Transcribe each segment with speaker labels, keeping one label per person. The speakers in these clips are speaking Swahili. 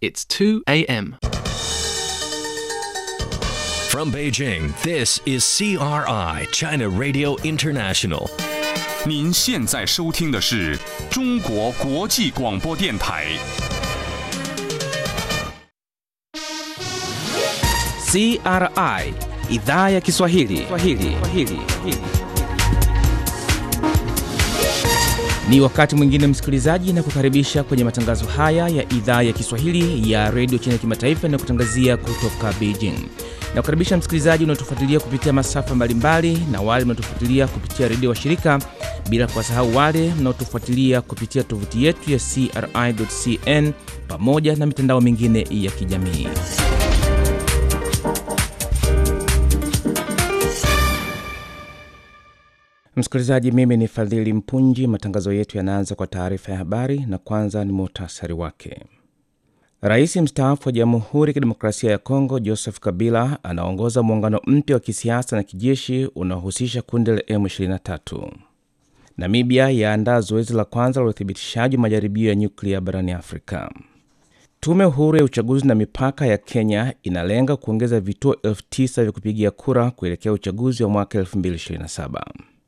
Speaker 1: It's 2 a.m.
Speaker 2: From Beijing, this is CRI, China Radio International.
Speaker 3: 您现在收听的是中国国际广播电台。
Speaker 4: CRI idhaa ya Kiswahili. Kiswahili. Kiswahili. Ni wakati mwingine msikilizaji, na kukaribisha kwenye matangazo haya ya idhaa ya Kiswahili ya redio China kimataifa na kutangazia kutoka Beijing. Na kukaribisha msikilizaji unaotufuatilia kupitia masafa mbalimbali na wale mnaotufuatilia kupitia redio wa shirika, bila kuwasahau wale mnaotufuatilia kupitia tovuti yetu ya CRI.cn pamoja na mitandao mingine ya kijamii. Msikilizaji, mimi ni Fadhili Mpunji. Matangazo yetu yanaanza kwa taarifa ya habari, na kwanza ni muhtasari wake. Rais mstaafu wa Jamhuri ya Kidemokrasia ya Kongo Joseph Kabila anaongoza muungano mpya wa kisiasa na kijeshi unaohusisha kundi la M23. Namibia yaandaa zoezi la kwanza la uthibitishaji wa majaribio ya nyuklia barani Afrika. Tume huru ya uchaguzi na mipaka ya Kenya inalenga kuongeza vituo elfu tisa vya kupigia kura kuelekea uchaguzi wa mwaka 2027.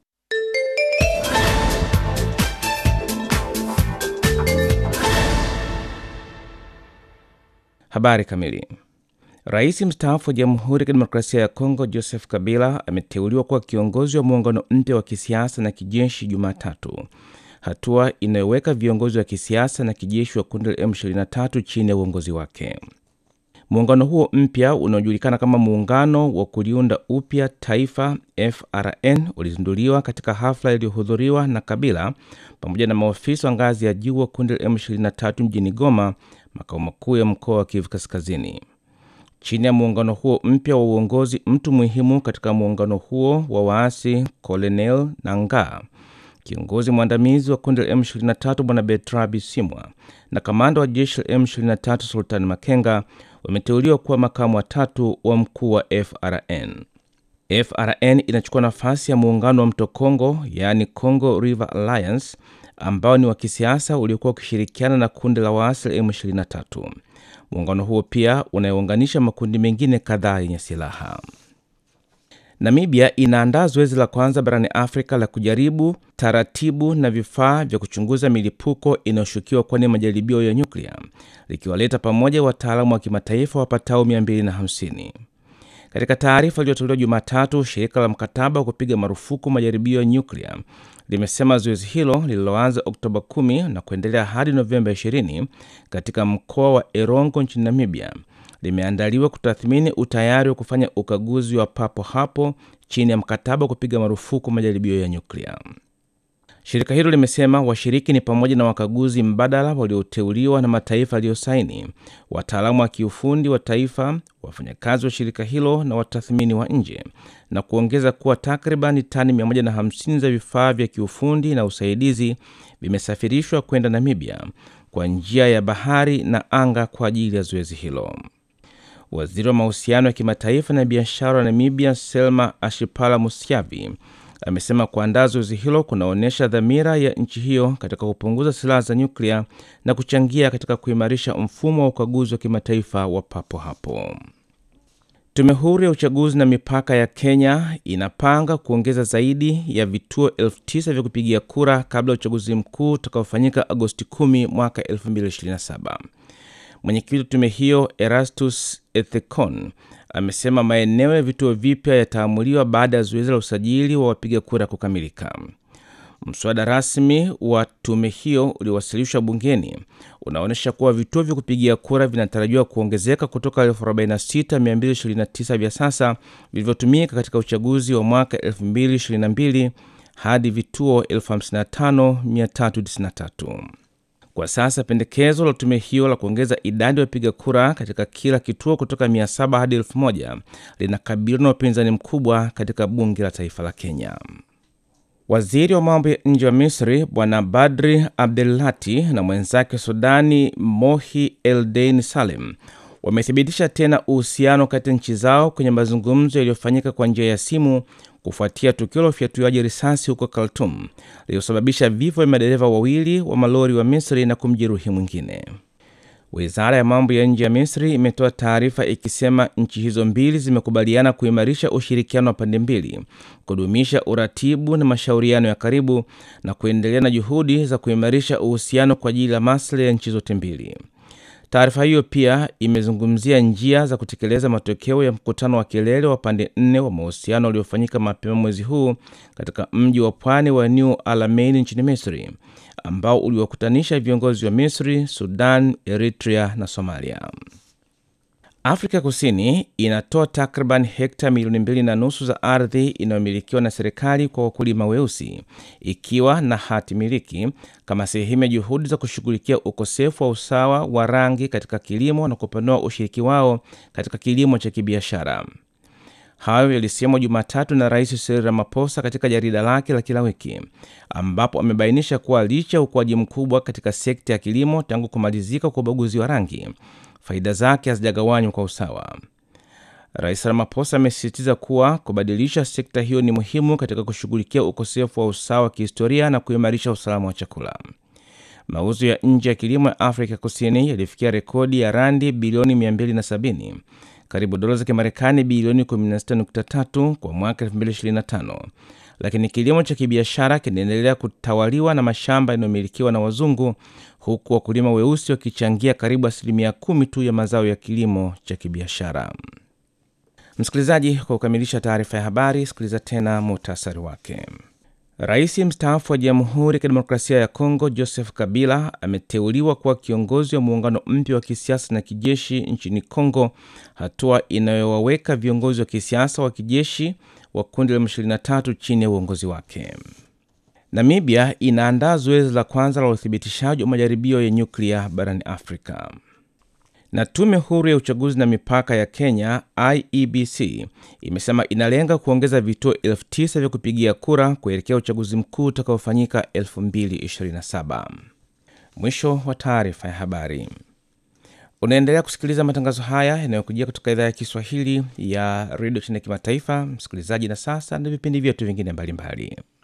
Speaker 4: Habari kamili. Rais mstaafu wa Jamhuri ya Kidemokrasia ya Kongo Joseph Kabila ameteuliwa kuwa kiongozi wa muungano mpya wa kisiasa na kijeshi Jumatatu, hatua inayoweka viongozi wa kisiasa na kijeshi wa kundi la M23 chini ya uongozi wake. Muungano huo mpya unaojulikana kama Muungano wa Kuliunda Upya Taifa FRN ulizinduliwa katika hafla iliyohudhuriwa na Kabila pamoja na maofisa wa ngazi ya juu wa kundi la M23 mjini Goma, makao makuu ya mkoa wa Kivu Kaskazini. Chini ya muungano huo mpya wa uongozi, mtu muhimu katika muungano huo wa waasi Colonel Nangaa, kiongozi mwandamizi wa kundi la M23 Bwana Bertrand Bisimwa na kamanda wa jeshi la M23 Sultan Makenga wameteuliwa kuwa makamu watatu wa mkuu wa FRN. FRN inachukua nafasi ya muungano wa mto Congo, yaani Congo River Alliance, ambao ni wa kisiasa uliokuwa ukishirikiana na kundi la waasi la M23. Muungano huo pia unayounganisha makundi mengine kadhaa yenye silaha. Namibia inaandaa zoezi la kwanza barani Afrika la kujaribu taratibu na vifaa vya kuchunguza milipuko inayoshukiwa kuwa ni majaribio ya nyuklia, likiwaleta pamoja wataalamu wa kimataifa wapatao 250. Katika taarifa iliyotolewa Jumatatu, shirika la mkataba wa kupiga marufuku majaribio ya nyuklia limesema zoezi hilo lililoanza Oktoba 10 na kuendelea hadi Novemba 20 katika mkoa wa Erongo nchini Namibia limeandaliwa kutathmini utayari wa kufanya ukaguzi wa papo hapo chini ya mkataba wa kupiga marufuku majaribio ya nyuklia. Shirika hilo limesema washiriki ni pamoja na wakaguzi mbadala walioteuliwa na mataifa yaliyosaini, wataalamu wa kiufundi wa taifa, wafanyakazi wa shirika hilo na watathmini wa nje, na kuongeza kuwa takriban tani 150 za vifaa vya kiufundi na usaidizi vimesafirishwa kwenda Namibia kwa njia ya bahari na anga kwa ajili ya zoezi hilo. Waziri wa mahusiano ya kimataifa na biashara wa Namibia, Selma Ashipala Musyavi, amesema kuandaa zoezi hilo kunaonyesha dhamira ya nchi hiyo katika kupunguza silaha za nyuklia na kuchangia katika kuimarisha mfumo wa ukaguzi wa kimataifa wa papo hapo. Tume huru ya uchaguzi na mipaka ya Kenya inapanga kuongeza zaidi ya vituo elfu tisa vya kupigia kura kabla ya uchaguzi mkuu utakaofanyika Agosti 10 mwaka 2027. Mwenyekiti wa tume hiyo Erastus Ethekon amesema maeneo ya vituo vipya yataamuliwa baada ya zoezi la usajili wa wapiga kura kukamilika. Mswada rasmi wa tume hiyo uliowasilishwa bungeni unaonyesha kuwa vituo vya kupigia kura vinatarajiwa kuongezeka kutoka 46229 vya sasa vilivyotumika katika uchaguzi wa mwaka 2022 hadi vituo 55393. Kwa sasa pendekezo la tume hiyo la kuongeza idadi ya wapiga kura katika kila kituo kutoka 700 hadi 1000 linakabiliwa na upinzani mkubwa katika bunge la taifa la Kenya. Waziri wa mambo ya nje wa Misri Bwana Badri Abdelati na mwenzake wa Sudani Mohi Eldein Salem wamethibitisha tena uhusiano kati ya nchi zao kwenye mazungumzo yaliyofanyika kwa njia ya simu kufuatia tukio la ufyatuaji risasi huko Khartoum lililosababisha vifo vya madereva wawili wa malori wa Misri na kumjeruhi mwingine. Wizara ya mambo ya nje ya Misri imetoa taarifa ikisema nchi hizo mbili zimekubaliana kuimarisha ushirikiano wa pande mbili, kudumisha uratibu na mashauriano ya karibu na kuendelea na juhudi za kuimarisha uhusiano kwa ajili ya maslahi ya nchi zote mbili. Taarifa hiyo pia imezungumzia njia za kutekeleza matokeo ya mkutano wa kilele wa pande nne wa mahusiano uliofanyika mapema mwezi huu katika mji wa pwani wa New Alamein nchini Misri, ambao uliwakutanisha viongozi wa Misri, Sudan, Eritrea na Somalia. Afrika Kusini inatoa takriban hekta milioni mbili na nusu za ardhi inayomilikiwa na serikali kwa wakulima weusi ikiwa na hati miliki kama sehemu ya juhudi za kushughulikia ukosefu wa usawa wa rangi katika kilimo na kupanua ushiriki wao katika kilimo cha kibiashara. Hayo yalisemwa Jumatatu na Rais Cyril Ramaphosa katika jarida lake la kila wiki, ambapo amebainisha kuwa licha ya ukuaji mkubwa katika sekta ya kilimo tangu kumalizika kwa ubaguzi wa rangi, faida zake hazijagawanywa kwa usawa. Rais Ramaphosa amesisitiza kuwa kubadilisha sekta hiyo ni muhimu katika kushughulikia ukosefu wa usawa wa kihistoria na kuimarisha usalama wa chakula. Mauzo ya nje ya kilimo ya Afrika Kusini yalifikia rekodi ya randi bilioni 270 karibu dola za Kimarekani bilioni 16.3 kwa mwaka 2025, lakini kilimo cha kibiashara kinaendelea kutawaliwa na mashamba yanayomilikiwa na wazungu, huku wakulima weusi wakichangia karibu asilimia kumi tu ya mazao ya kilimo cha kibiashara. Msikilizaji, kwa kukamilisha taarifa ya habari, sikiliza tena muhtasari wake. Rais mstaafu wa Jamhuri ya Kidemokrasia ya Kongo Joseph Kabila ameteuliwa kuwa kiongozi wa muungano mpya wa kisiasa na kijeshi nchini Kongo, hatua inayowaweka viongozi wa kisiasa wa kijeshi wa kundi la M23 chini ya uongozi wake. Namibia inaandaa zoezi la kwanza la uthibitishaji wa majaribio ya nyuklia barani Afrika. Na tume huru ya uchaguzi na mipaka ya Kenya IEBC imesema inalenga kuongeza vituo elfu tisa vya kupigia kura kuelekea uchaguzi mkuu utakaofanyika 2027. Mwisho wa taarifa ya habari. Unaendelea kusikiliza matangazo haya yanayokujia kutoka idhaa ya Kiswahili ya redio chini ya kimataifa, msikilizaji. Na sasa na vipindi vyetu vingine mbalimbali.